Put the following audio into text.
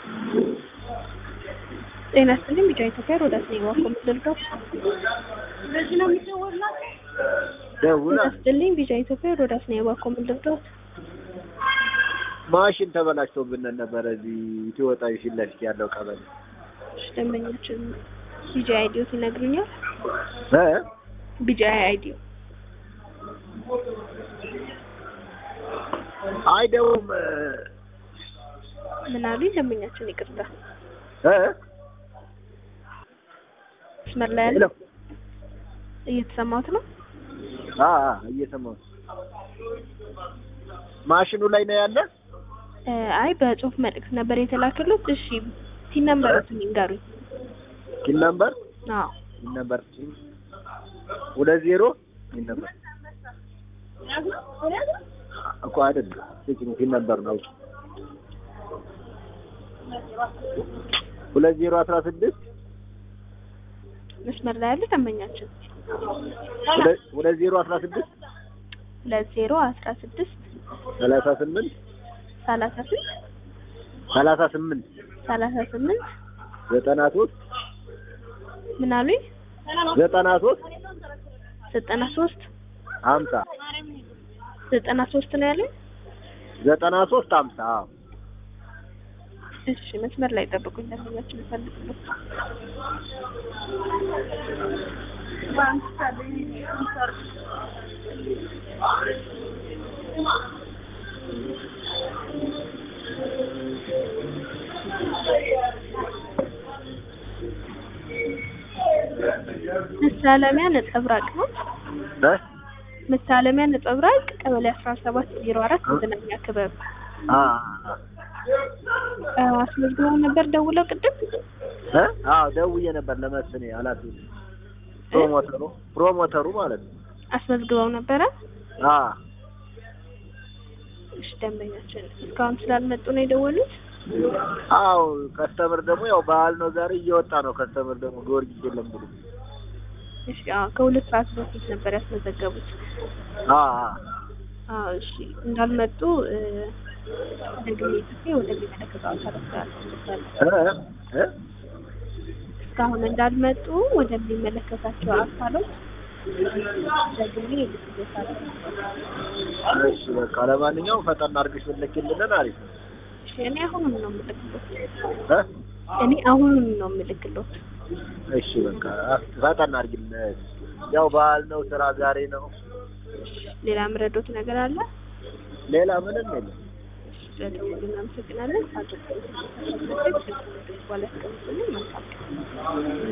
ጤና ይስጥልኝ ቢጫ ኢትዮጵያ ሮዳስ ነኝ ዋኮ ምድልጋው ደውላ ጤና ይስጥልኝ ቢጫ ኢትዮጵያ ሮዳስ ነኝ ዋኮ ምድልጋው ማሽን ተበላሽቶብን ነበረ እዚህ ኢትዮጵያ ፊት ለፊት ያለው ቀበሌ እሺ ደንበኛችን ቢጫ አይዲዮት ይነግሩኛል እ ቢጫ አይዲዮ አይደውም ምን አሉኝ ደንበኛችን ይቅርታ እ መስመር ላይ ያለ ሄሎ እየተሰማሁት ነው አ አ እየሰማሁ ማሽኑ ላይ ነው ያለ እ አይ በጽሁፍ መልእክት ነበር የተላከሉት እሺ ቲን ነምበሩን ይንገሩኝ ኪል ነምበር አዎ ኪል ነምበር ሁለት ዜሮ ኪል ነምበር እኮ አይደለም ስጭኝ ኪል ነምበር ነው ሁለት ዜሮ አስራ ስድስት መስመር ላይ ያለ ደንበኛችን ሁለት- ሁለት ዜሮ አስራ ስድስት ሁለት ዜሮ አስራ ስድስት ሰላሳ ስምንት ሰላሳ ስምንት ሰላሳ ስምንት ሰላሳ ስምንት ዘጠና ሶስት ምን አሉኝ ዘጠና ሶስት ዘጠና ሶስት ሀምሳ ዘጠና ሶስት ነው ያለኝ ዘጠና ሶስት ሀምሳ አዎ እሺ መስመር ላይ ጠብቁኝ ደንበኛችን እፈልጋለሁ መሳለሚያ ነጸብራቅ ነው እ መሳለሚያ ነጸብራቅ ቀበሌ አስራ ሰባት ዜሮ አራት መዝናኛ ክበብ አ አ፣ አስመዝግበው ነበር ደውለው ቅድም እ አዎ ደውዬ ነበር ለመስኔ ኃላፊ ፕሮሞተሩ ፕሮሞተሩ ማለት ነው አስመዝግበው ነበረ አ እሺ ደንበኛችን እስካሁን ስላልመጡ ነው የደወሉት አዎ ከስተምር ደግሞ ያው በዓል ነው ዛሬ እየወጣ ነው ከስተምር ደግሞ ጊዮርጊስ የለም ብሎ እሺ አዎ ከሁለት ሰዓት በፊት ነበር ያስመዘገቡት አ አዎ እሺ እንዳልመጡ እ፣ ደግሜ ጽፌ ወደሚመለከተው አካል አስተላልፋለሁ እ እ እስካሁን እንዳልመጡ ወደሚመለከታቸው አካሎች ደግሜ ልትገታለሁ እሺ በቃ ለማንኛውም ፈጠን አድርገሽ ብትልኪልን አሪፍ ነው እሺ እኔ አሁኑን ነው የምልክሎት እ እኔ አሁኑን ነው የምልክሎት እሺ በቃ ፈጠን አድርጊልን ያው በዓል ነው ስራ ዛሬ ነው ሌላ ምረዶት ነገር አለ ሌላ ምንም የለም ስለደወሉ እናመሰግናለን አቶ በኋላ ያስቀምጡልን መልካም ቀን